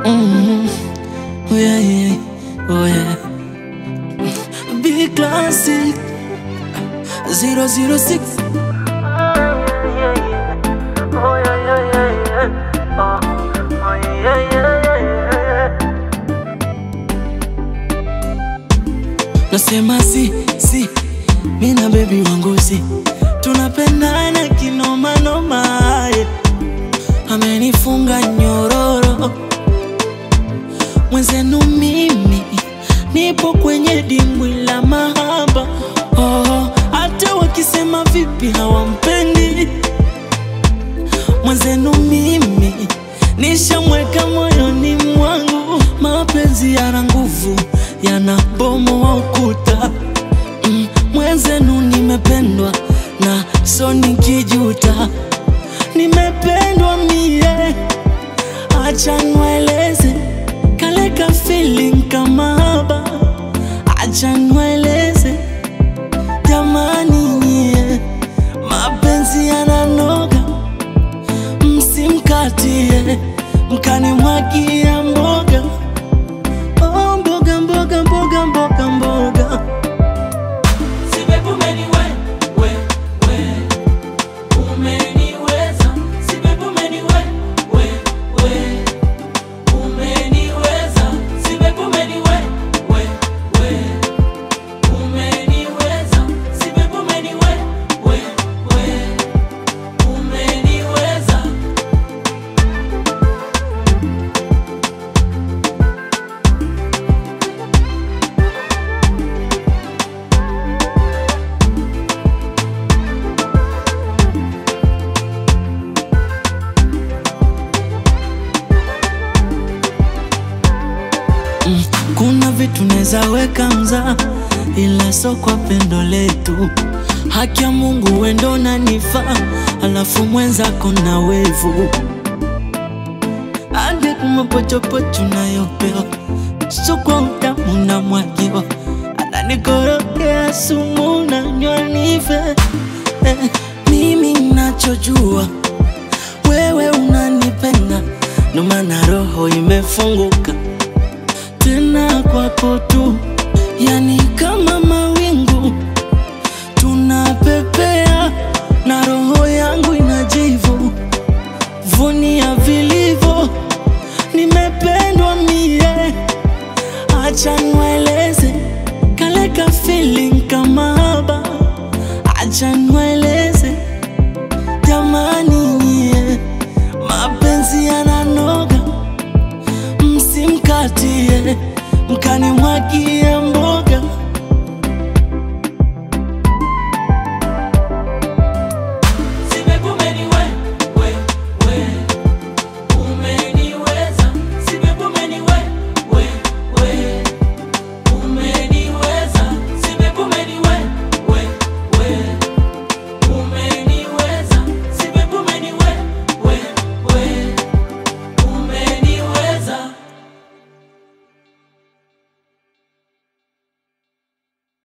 Mm, oh yeah, yeah, oh yeah. Big classic 006 Nasema si si, mina baby wangu si, tunapendana kinoma noma, yeah. Amenifunga nyororo mwenzenu, mimi nipo kwenye dimbwi la mahaba. Oh, hata wakisema vipi hawampendi mwenzenu, mimi nishamweka moyoni mwangu. Mapenzi yana nguvu, yanabomoa ukuta. Mm, mwenzenu nimependwa na so nikijuta, nimependwa mie, acha niwaeleze kale ka feeling kama haba, acha niwaeleze jamani, nyie mapenzi yananoga, msimkatie mkanimwagia mboga oh, mboga mboga mboga mboga mboga Mm, Kuna vitu neza weka mza, ila so kwa pendo letu. Haki ya Mungu wendo nanifaa, alafu mwenzako na wevu ande kumapochopocho nayopewa, so kwa utamu na mwagiwa, ananikorokea sumu nanywa nife. Eh, mimi nachojua wewe unanipenda, ndo maana roho imefunguka tena kwako tu, yani kama mawingu tunapepea, na roho yangu inajivu vunia vilivyo, nimependwa mie, acha niwaeleze kale ka feeling kama haba, acha niwaeleze